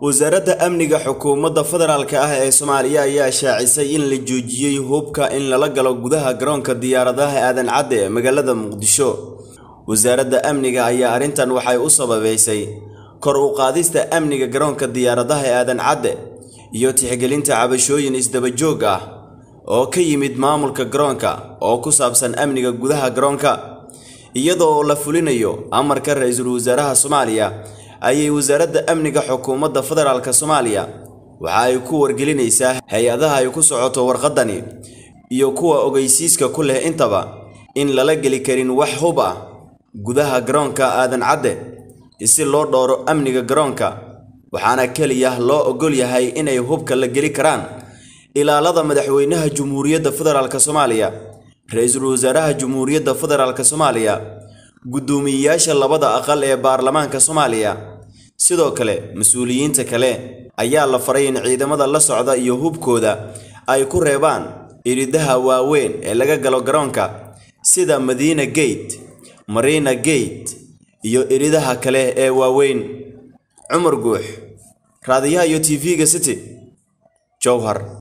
wasaaradda amniga xukuumadda federaalk ah ee soomaaliya ayaa shaacisay in la joojiyey hubka in lala galo gudaha garoonka diyaaradaha aadan cadde ee magaalada muqdisho wasaaradda amniga ayaa arrintan waxay u sababeysay kor u qaadista amniga garoonka diyaaradaha ee aadan cadde iyo tixgelinta cabashooyin isdabajoog ah oo ka yimid maamulka garoonka oo ku saabsan amniga gudaha garoonka iyadoo la fulinayo amarka ra-iisul wasaaraha soomaaliya ayay wasaaradda amniga xukuumadda federaalk soomaaliya waxa ay ku wargelinaysaa hay-adaha ay ku socoto warqaddani iyo kuwa ogeysiiska ku leh intaba in lala geli karin wax hub ah gudaha garoonka aadan cadde si loo dhowro amniga garoonka waxaana keliya loo ogol yahay inay hubka la geli karaan ilaalada madaxweynaha jumhuuriyadda federaalk soomaaliya ra-iisul wasaaraha jumhuuriyadda federaalk soomaaliya guddoomiyeyaasha labada aqal ee baarlamaanka soomaaliya sidoo kale mas-uuliyiinta kale ayaa la faray in ciidamada la socda iyo hubkooda ay ku reebaan iridaha waaweyn ee laga galo garoonka sida madiina gate marina gate iyo iridaha kale ee waaweyn cumar guux raadiyaha iyo tv-ga city jowhar